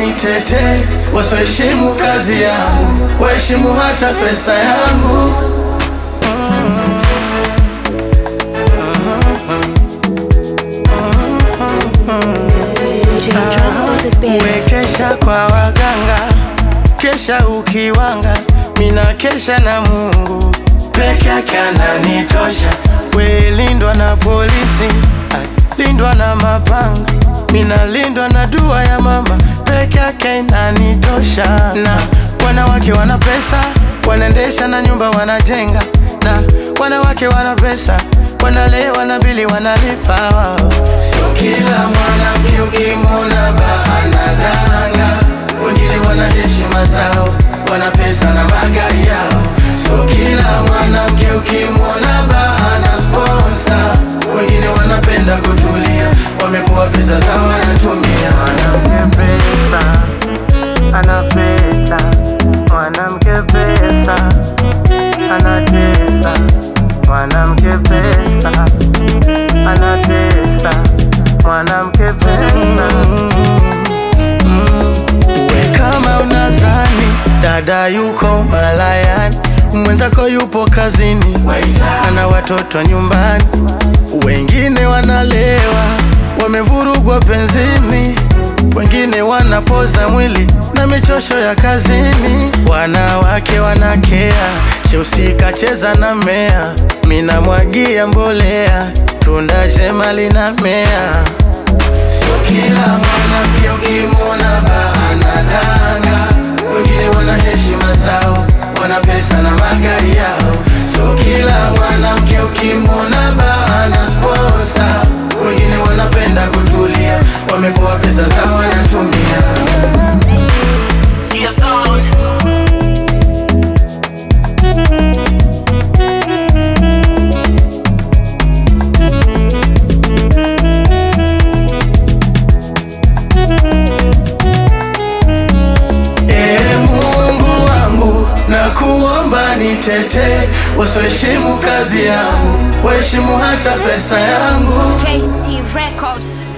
nitete, wasioheshimu kazi yangu, waheshimu hata pesa yangu. Wekesha kwa waganga, kesha ukiwanga, mina kesha na Mungu peke yake ananitosha. We lindwa na polisi, ah, lindwa na mapanga, mina lindwa na dua ya mama peke yake inanitosha. Na wanawake wana pesa, wanaendesha na nyumba wanajenga, na wanawake wana pesa wanalewa na bili wanalipa wao. Sio kila mwanamke ukimwona baanadanga, wengine wana heshima zao, wana pesa na magari yao. Sio kila mwanamke ukimwona baana sponsa, wengine wanapenda kutulia, wamepewa pesa zao wanatumia. Mwanamke pesa, ana pesa, mwanamke pesa, anatesa mwanamke pesa anatesa, mwanamke pesa. Uwe kama unazani dada yuko malayani, mwenzako yupo kazini, ana watoto nyumbani, wengine wanalewa, wamevurugwa penzini, wengine wanapoza mwili na michosho ya kazini, wanawake wanakea Cheusi kacheza na mea, mina mwagia mbolea, tunda jema linamea. Sio kila mwanamke ukimwona baanadanga, wengine wana heshima zao, wana pesa na magari yao. Sio kila mwanamke ukimwona baana sponsa, wengine wanapenda kutulia, wamepewa pesa zao wanatumia. Sikia sound. Ee Mungu wangu, na kuomba nitete, wasioheshimu kazi yangu, waheshimu hata pesa yangu. KC Records.